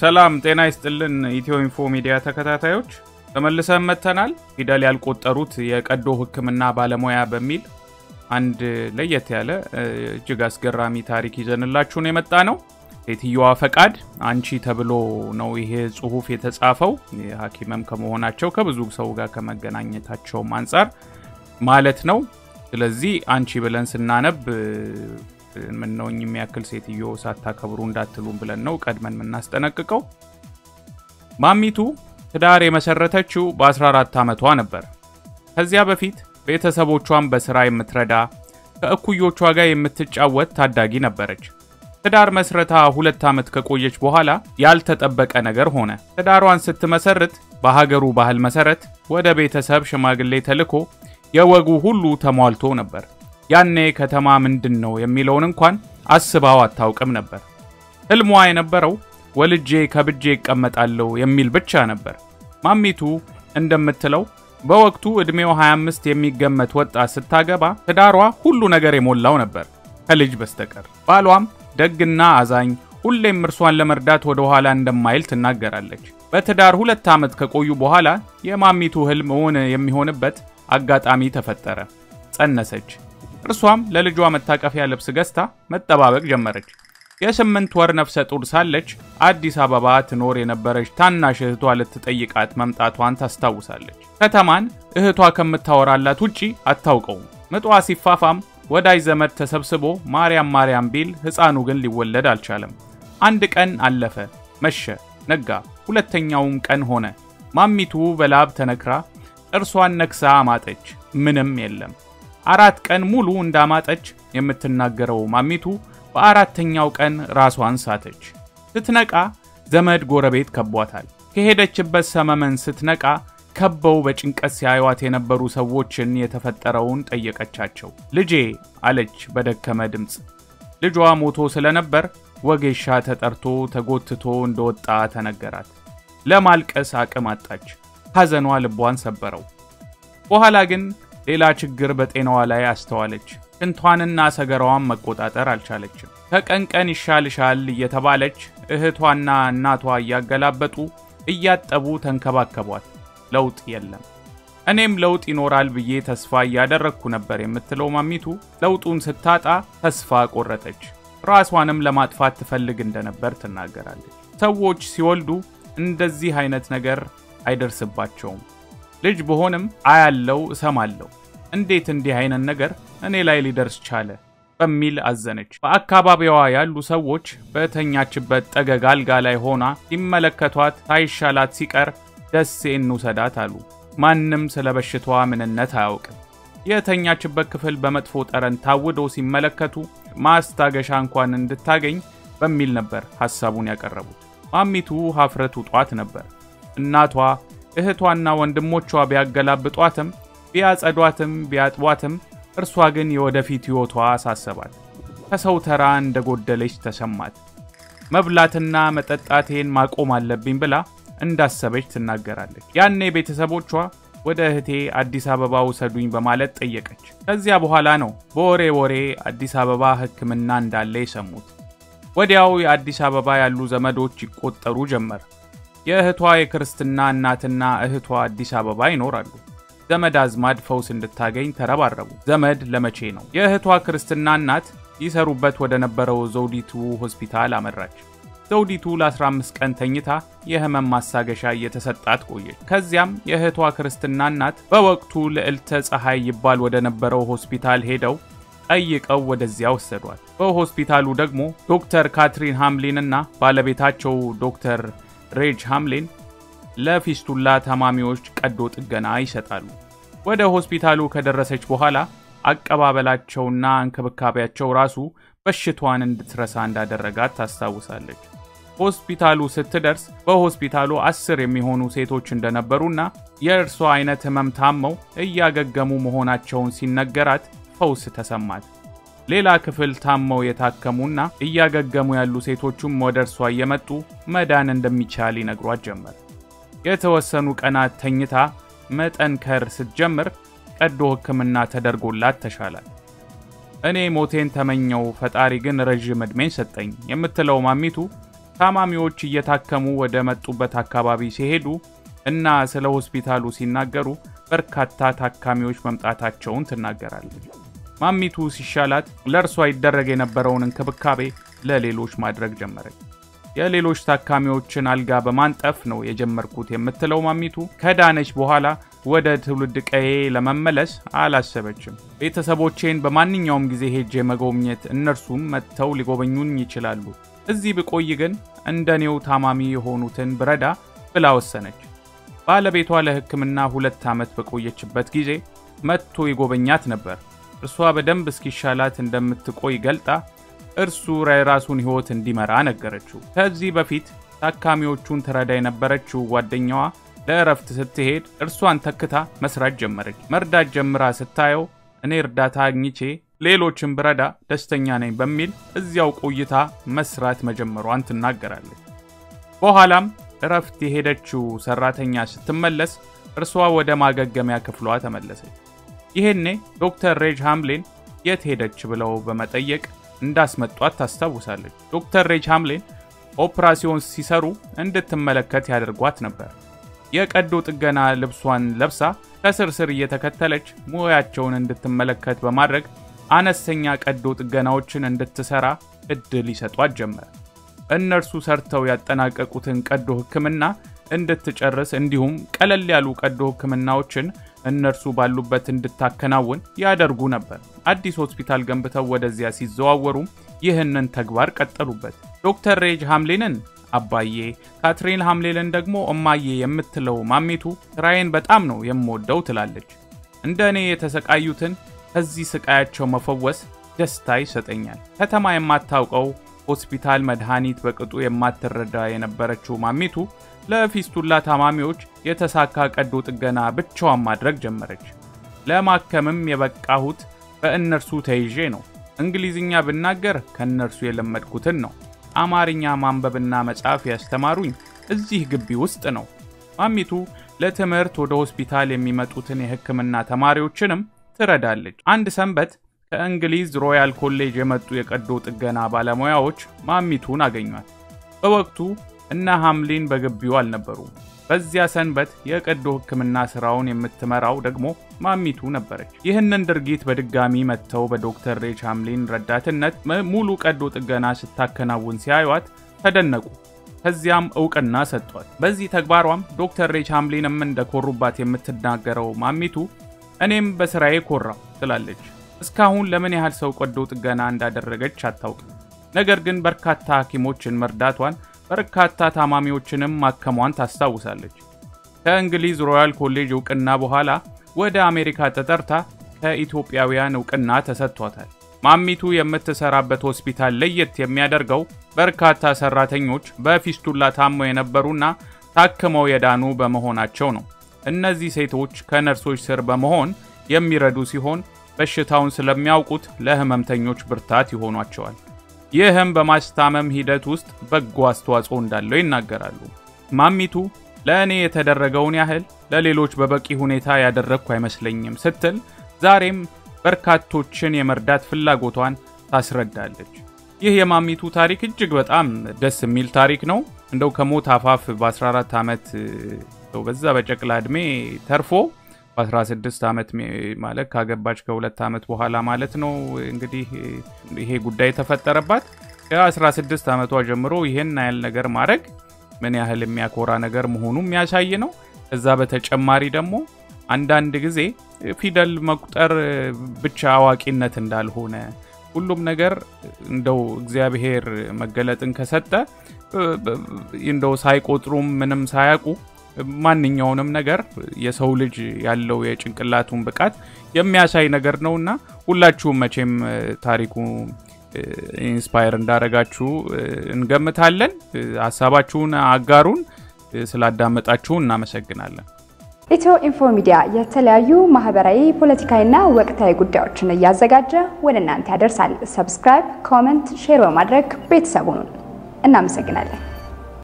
ሰላም ጤና ይስጥልን ኢትዮ ኢንፎ ሚዲያ ተከታታዮች ተመልሰን መጥተናል። ፊደል ያልቆጠሩት የቀዶ ሕክምና ባለሙያ በሚል አንድ ለየት ያለ እጅግ አስገራሚ ታሪክ ይዘንላችሁን የመጣ ነው። ሴትየዋ ፈቃድ አንቺ ተብሎ ነው ይሄ ጽሁፍ የተጻፈው። ሐኪምም ከመሆናቸው ከብዙ ሰው ጋር ከመገናኘታቸውም አንጻር ማለት ነው። ስለዚህ አንቺ ብለን ስናነብ ምነውኝ የሚያክል ሴትዮ ሳታከብሩ እንዳትሉም ብለን ነው ቀድመን የምናስጠነቅቀው። ማሚቱ ትዳር የመሰረተችው በ14 ዓመቷ ነበር። ከዚያ በፊት ቤተሰቦቿን በሥራ የምትረዳ ከእኩዮቿ ጋር የምትጫወት ታዳጊ ነበረች። ትዳር መስረታ ሁለት ዓመት ከቆየች በኋላ ያልተጠበቀ ነገር ሆነ። ትዳሯን ስትመሰርት በሀገሩ ባህል መሰረት ወደ ቤተሰብ ሽማግሌ ተልኮ የወጉ ሁሉ ተሟልቶ ነበር። ያኔ ከተማ ምንድን ነው የሚለውን እንኳን አስባው አታውቅም ነበር። ሕልሟ የነበረው ወልጄ ከብጄ ይቀመጣለሁ የሚል ብቻ ነበር። ማሚቱ እንደምትለው በወቅቱ ዕድሜው 25 የሚገመት ወጣት ስታገባ ትዳሯ ሁሉ ነገር የሞላው ነበር ከልጅ በስተቀር። ባሏም ደግና አዛኝ፣ ሁሌም እርሷን ለመርዳት ወደ ኋላ እንደማይል ትናገራለች። በትዳር ሁለት ዓመት ከቆዩ በኋላ የማሚቱ ሕልም እውን የሚሆንበት አጋጣሚ ተፈጠረ። ጸነሰች። እርሷም ለልጇ መታቀፊያ ልብስ ገዝታ መጠባበቅ ጀመረች። የስምንት ወር ነፍሰ ጡር ሳለች አዲስ አበባ ትኖር የነበረች ታናሽ እህቷ ልትጠይቃት መምጣቷን ታስታውሳለች። ከተማን እህቷ ከምታወራላት ውጪ አታውቀውም። ምጧ ሲፋፋም ወዳጅ ዘመድ ተሰብስቦ ማርያም ማርያም ቢል ሕፃኑ ግን ሊወለድ አልቻለም። አንድ ቀን አለፈ፣ መሸ፣ ነጋ። ሁለተኛውም ቀን ሆነ። ማሚቱ በላብ ተነክራ ጥርሷን ነክሳ አማጠች። ምንም የለም። አራት ቀን ሙሉ እንዳማጠች የምትናገረው ማሚቱ በአራተኛው ቀን ራሷን ሳተች። ስትነቃ ዘመድ ጎረቤት ከቧታል። ከሄደችበት ሰመመን ስትነቃ ከበው በጭንቀት ሲያዩዋት የነበሩ ሰዎችን የተፈጠረውን ጠየቀቻቸው። ልጄ አለች በደከመ ድምፅ። ልጇ ሞቶ ስለነበር ወጌሻ ተጠርቶ ተጎትቶ እንደወጣ ተነገራት። ለማልቀስ አቅም አጣች። ሐዘኗ ልቧን ሰበረው። በኋላ ግን ሌላ ችግር በጤናዋ ላይ አስተዋለች። ሽንቷንና ሰገራዋን መቆጣጠር አልቻለችም። ከቀን ቀን ይሻልሻል እየተባለች እህቷና እናቷ እያገላበጡ እያጠቡ ተንከባከቧት። ለውጥ የለም። እኔም ለውጥ ይኖራል ብዬ ተስፋ እያደረግኩ ነበር የምትለው ማሚቱ ለውጡን ስታጣ ተስፋ ቆረጠች። ራሷንም ለማጥፋት ትፈልግ እንደነበር ትናገራለች። ሰዎች ሲወልዱ እንደዚህ አይነት ነገር አይደርስባቸውም። ልጅ ብሆንም አያለው እሰማለሁ። እንዴት እንዲህ አይነት ነገር እኔ ላይ ሊደርስ ቻለ? በሚል አዘነች። በአካባቢዋ ያሉ ሰዎች በተኛችበት ጠገግ አልጋ ላይ ሆና ሲመለከቷት ሳይሻላት ሲቀር ደሴ እንውሰዳት አሉ። ማንም ስለ በሽታዋ ምንነት አያውቅም። የተኛችበት ክፍል በመጥፎ ጠረን ታውዶ ሲመለከቱ ማስታገሻ እንኳን እንድታገኝ በሚል ነበር ሐሳቡን ያቀረቡት። ማሚቱ ሀፍረት ውጧት ነበር። እናቷ እህቷና ወንድሞቿ ቢያገላብጧትም ቢያጸዷትም ቢያጥቧትም እርሷ ግን የወደፊት ሕይወቷ አሳሰባት። ከሰው ተራ እንደጎደለች ተሰማት። መብላትና መጠጣቴን ማቆም አለብኝ ብላ እንዳሰበች ትናገራለች። ያኔ ቤተሰቦቿ ወደ እህቴ አዲስ አበባ ውሰዱኝ በማለት ጠየቀች። ከዚያ በኋላ ነው በወሬ ወሬ አዲስ አበባ ሕክምና እንዳለ የሰሙት። ወዲያው የአዲስ አበባ ያሉ ዘመዶች ይቆጠሩ ጀመር። የእህቷ የክርስትና እናትና እህቷ አዲስ አበባ ይኖራሉ። ዘመድ አዝማድ ፈውስ እንድታገኝ ተረባረቡ። ዘመድ ለመቼ ነው? የእህቷ ክርስትና እናት ይሰሩበት ወደ ነበረው ዘውዲቱ ሆስፒታል አመራች። ዘውዲቱ ለ15 ቀን ተኝታ የህመም ማሳገሻ እየተሰጣት ቆየች። ከዚያም የእህቷ ክርስትና እናት በወቅቱ ልዕልተ ፀሐይ ይባል ወደ ነበረው ሆስፒታል ሄደው ጠይቀው ወደዚያ ወሰዷት። በሆስፒታሉ ደግሞ ዶክተር ካትሪን ሃምሊን እና ባለቤታቸው ዶክተር ሬጅ ሃምሊን ለፊስቱላ ታማሚዎች ቀዶ ጥገና ይሰጣሉ። ወደ ሆስፒታሉ ከደረሰች በኋላ አቀባበላቸውና እንክብካቤያቸው ራሱ በሽቷን እንድትረሳ እንዳደረጋት ታስታውሳለች። ሆስፒታሉ ስትደርስ በሆስፒታሉ አስር የሚሆኑ ሴቶች እንደነበሩና የእርሷ አይነት ህመም ታመው እያገገሙ መሆናቸውን ሲነገራት ፈውስ ተሰማት። ሌላ ክፍል ታመው የታከሙና እያገገሙ ያሉ ሴቶቹም ወደ እርሷ እየመጡ መዳን እንደሚቻል ይነግሯት ጀመር። የተወሰኑ ቀናት ተኝታ መጠንከር ስትጀምር ቀዶ ሕክምና ተደርጎላት ተሻላት። እኔ ሞቴን ተመኘው፣ ፈጣሪ ግን ረዥም ዕድሜን ሰጠኝ የምትለው ማሚቱ ታማሚዎች እየታከሙ ወደ መጡበት አካባቢ ሲሄዱ እና ስለ ሆስፒታሉ ሲናገሩ በርካታ ታካሚዎች መምጣታቸውን ትናገራለች። ማሚቱ ሲሻላት ለእርሷ ይደረግ የነበረውን እንክብካቤ ለሌሎች ማድረግ ጀመረች። የሌሎች ታካሚዎችን አልጋ በማንጠፍ ነው የጀመርኩት የምትለው ማሚቱ ከዳነች በኋላ ወደ ትውልድ ቀዬ ለመመለስ አላሰበችም። ቤተሰቦቼን በማንኛውም ጊዜ ሄጄ መጎብኘት፣ እነርሱም መጥተው ሊጎበኙኝ ይችላሉ። እዚህ ብቆይ ግን እንደኔው ታማሚ የሆኑትን ብረዳ ብላ ወሰነች። ባለቤቷ ለሕክምና ሁለት ዓመት በቆየችበት ጊዜ መጥቶ ይጎበኛት ነበር። እርሷ በደንብ እስኪሻላት እንደምትቆይ ገልጣ እርሱ የራሱን ሕይወት እንዲመራ ነገረችው። ከዚህ በፊት ታካሚዎቹን ትረዳ የነበረችው ጓደኛዋ ለእረፍት ስትሄድ እርሷን ተክታ መስራት ጀመረች። መርዳት ጀምራ ስታየው እኔ እርዳታ አግኝቼ ሌሎችን ብረዳ ደስተኛ ነኝ በሚል እዚያው ቆይታ መስራት መጀመሯን ትናገራለች። በኋላም እረፍት የሄደችው ሰራተኛ ስትመለስ እርሷ ወደ ማገገሚያ ክፍሏ ተመለሰች። ይሄኔ ዶክተር ሬጅ ሃምሌን የት ሄደች ብለው በመጠየቅ እንዳስመጧት ታስታውሳለች። ዶክተር ሬጅ ሃምሌን ኦፕራሲዮን ሲሰሩ እንድትመለከት ያደርጓት ነበር። የቀዶ ጥገና ልብሷን ለብሳ ከስር ስር እየተከተለች ሙያቸውን እንድትመለከት በማድረግ አነስተኛ ቀዶ ጥገናዎችን እንድትሰራ እድል ይሰጧት ጀመር። እነርሱ ሰርተው ያጠናቀቁትን ቀዶ ሕክምና እንድትጨርስ እንዲሁም ቀለል ያሉ ቀዶ ሕክምናዎችን እነርሱ ባሉበት እንድታከናውን ያደርጉ ነበር። አዲስ ሆስፒታል ገንብተው ወደዚያ ሲዘዋወሩም ይህንን ተግባር ቀጠሉበት። ዶክተር ሬጅ ሃምሊንን አባዬ፣ ካትሪን ሃምሌልን ደግሞ እማዬ የምትለው ማሚቱ ስራዬን በጣም ነው የምወደው ትላለች። እንደ እኔ የተሰቃዩትን ከዚህ ስቃያቸው መፈወስ ደስታ ይሰጠኛል። ከተማ የማታውቀው ሆስፒታል መድኃኒት በቅጡ የማትረዳ የነበረችው ማሚቱ ለፊስቱላ ታማሚዎች የተሳካ ቀዶ ጥገና ብቻዋን ማድረግ ጀመረች። ለማከምም የበቃሁት በእነርሱ ተይዤ ነው። እንግሊዝኛ ብናገር ከእነርሱ የለመድኩትን ነው። አማርኛ ማንበብና መጻፍ ያስተማሩኝ እዚህ ግቢ ውስጥ ነው። ማሚቱ ለትምህርት ወደ ሆስፒታል የሚመጡትን የሕክምና ተማሪዎችንም ትረዳለች። አንድ ሰንበት ከእንግሊዝ ሮያል ኮሌጅ የመጡ የቀዶ ጥገና ባለሙያዎች ማሚቱን አገኟት። በወቅቱ እነ ሐምሊን በግቢው አልነበሩም። በዚያ ሰንበት የቀዶ ሕክምና ስራውን የምትመራው ደግሞ ማሚቱ ነበረች። ይህንን ድርጊት በድጋሚ መጥተው በዶክተር ሬች ሐምሊን ረዳትነት ሙሉ ቀዶ ጥገና ስታከናውን ሲያዩት ተደነቁ። ከዚያም እውቅና ሰጧት። በዚህ ተግባሯም ዶክተር ሬች ሐምሊንም እንደኮሩባት የምትናገረው ማሚቱ እኔም በስራዬ ኮራው ትላለች። እስካሁን ለምን ያህል ሰው ቀዶ ጥገና እንዳደረገች አታውቅም። ነገር ግን በርካታ ሐኪሞችን መርዳቷን በርካታ ታማሚዎችንም ማከሟን ታስታውሳለች። ከእንግሊዝ ሮያል ኮሌጅ እውቅና በኋላ ወደ አሜሪካ ተጠርታ ከኢትዮጵያውያን እውቅና ተሰጥቷታል። ማሚቱ የምትሰራበት ሆስፒታል ለየት የሚያደርገው በርካታ ሰራተኞች በፊስቱላ ታመው የነበሩና ታክመው የዳኑ በመሆናቸው ነው። እነዚህ ሴቶች ከነርሶች ስር በመሆን የሚረዱ ሲሆን በሽታውን ስለሚያውቁት ለህመምተኞች ብርታት ይሆኗቸዋል። ይህም በማስታመም ሂደት ውስጥ በጎ አስተዋጽኦ እንዳለው ይናገራሉ። ማሚቱ ለእኔ የተደረገውን ያህል ለሌሎች በበቂ ሁኔታ ያደረግኩ አይመስለኝም ስትል ዛሬም በርካቶችን የመርዳት ፍላጎቷን ታስረዳለች። ይህ የማሚቱ ታሪክ እጅግ በጣም ደስ የሚል ታሪክ ነው። እንደው ከሞት አፋፍ በ14 ዓመት በዛ በጨቅላ ዕድሜ ተርፎ በ16 ዓመት ማለት ካገባች ከሁለት ዓመት በኋላ ማለት ነው እንግዲህ ይሄ ጉዳይ የተፈጠረባት። ከ16 ዓመቷ ጀምሮ ይህን ያህል ነገር ማድረግ ምን ያህል የሚያኮራ ነገር መሆኑ የሚያሳይ ነው። ከዛ በተጨማሪ ደግሞ አንዳንድ ጊዜ ፊደል መቁጠር ብቻ አዋቂነት እንዳልሆነ ሁሉም ነገር እንደው እግዚአብሔር መገለጥን ከሰጠ እንደው ሳይቆጥሩም ምንም ሳያውቁ ማንኛውንም ነገር የሰው ልጅ ያለው የጭንቅላቱን ብቃት የሚያሳይ ነገር ነው እና ሁላችሁም መቼም ታሪኩ ኢንስፓየር እንዳረጋችሁ እንገምታለን። ሀሳባችሁን አጋሩን። ስላዳመጣችሁን እናመሰግናለን። ኢትዮ ኢንፎ ሚዲያ የተለያዩ ማህበራዊ፣ ፖለቲካዊና ወቅታዊ ጉዳዮችን እያዘጋጀ ወደ እናንተ ያደርሳል። ሰብስክራይብ፣ ኮመንት፣ ሼር በማድረግ ቤተሰቡን እናመሰግናለን።